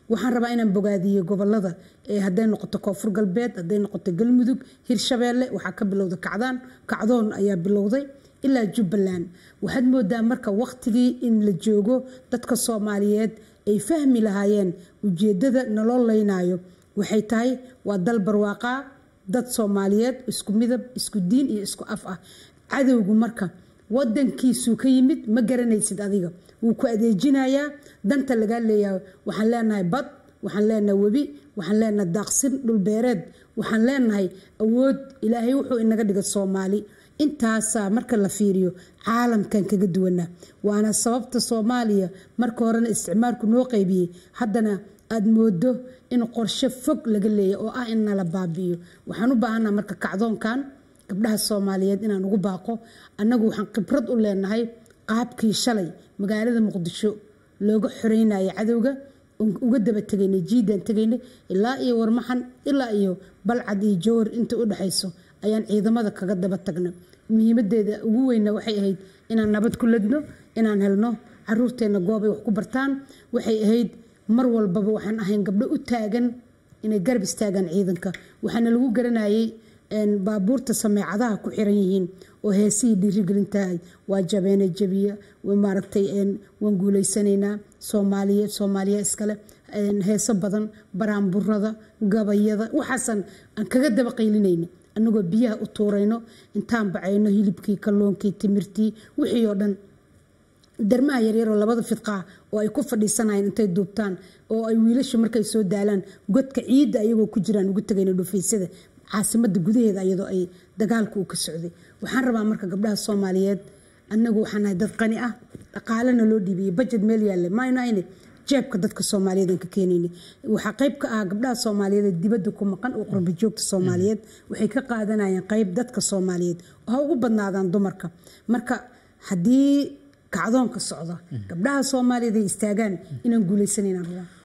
waxaan rabaa inaan bogaadiyo gobolada ee hadday noqoto koonfur galbeed hadday noqoto galmudug hirshabeelle waxaa ka bilowda kacdaan kacdoon ayaa bilowday ilaa jubbaland waxaad moodaa marka waqtigii in la joogo dadka soomaaliyeed ay fahmi lahaayeen ujeedada naloo leynayo waxay tahay waa dal barwaaqaa dad soomaaliyeed isku midab isku diin iyo isku af ah cadowgu marka wadankiisuu ka yimid ma garanaysid adiga wuu ku adeejinayaa danta lagaa leeyahay waxaan leenahay bad waxaan leenahay webi waxaan leenahay daaqsin dhulbeereed waxaan leenahay awood ilaahay wuxuu inaga dhiga soomaali intaasaa marka la fiiriyo caalamkan kaga duwanaa waana sababta soomaaliya marka horena isticmaalku noo qaybiyey haddana aada moodo in qorshe fog laga leeya oo ah in nala baabi'iyo waxaan u baahanaa marka kacdoonkan gabdhaha soomaaliyeed inaan ugu baaqo annagu waxaan khibrad u leenahay qaabkii shalay magaalada muqdisho looga xoreynaya cadowga uga daba tegaynay jiidaan tegaynay ilaa iyo warmaxan ilaa iyo balcad iyo jowhar inta u dhexayso ayaan ciidamada kaga daba tagna muhiimadeeda ugu weyna waxay ahayd inaan nabad ku ladno inaan helno caruurteenna goobay wax ku bartaan waxay ahayd mar walbaba waxaan ahayn gabdho u taagan inay garab istaagaan ciidanka waxaana lagu garanayay baabuurta sameecadaha ku xiran yihiin oo heesihii dhiirigelintahay waa jabeene jabiya maaragtay waan guuleysanaynaa soomaaliya soomaaliya iskale heeso badan baraanburada gabayada waxaasan aan kaga daba qaylinayna anagoo biyaha u tuurayno intaan bacayno hilibkii kalluunkii timirtii wixii oo dhan darmaha yaryaroo labada fidqaa oo ay ku fadhiisanayeen intay duubtaan oo ay wiilashu markay soo daalaan godka ciidda ayagoo ku jiraan ugu tagayna dhufaysyada caasimada gudaheeda iyadoo ay dagaalku uu ka socday waxaan rabaa marka gabdhaha soomaaliyeed anagu waxaan nahay dad qani ah dhaqaalena loo dhiibiyey bajet meel yaalle mayno ayne jeebka dadka soomaaliyeed aan ka keenayna waxaa qayb ka ah gabdhaha soomaaliyeed ee dibadda ku maqan oo qurba joogta soomaaliyeed waxay ka qaadanayaan qayb dadka soomaaliyeed oo ha ugu badnaadaan dumarka marka haddii kacdoonka socda gabdhaha soomaaliyeed ay istaagaan inaan guuleysanaynaan rabaa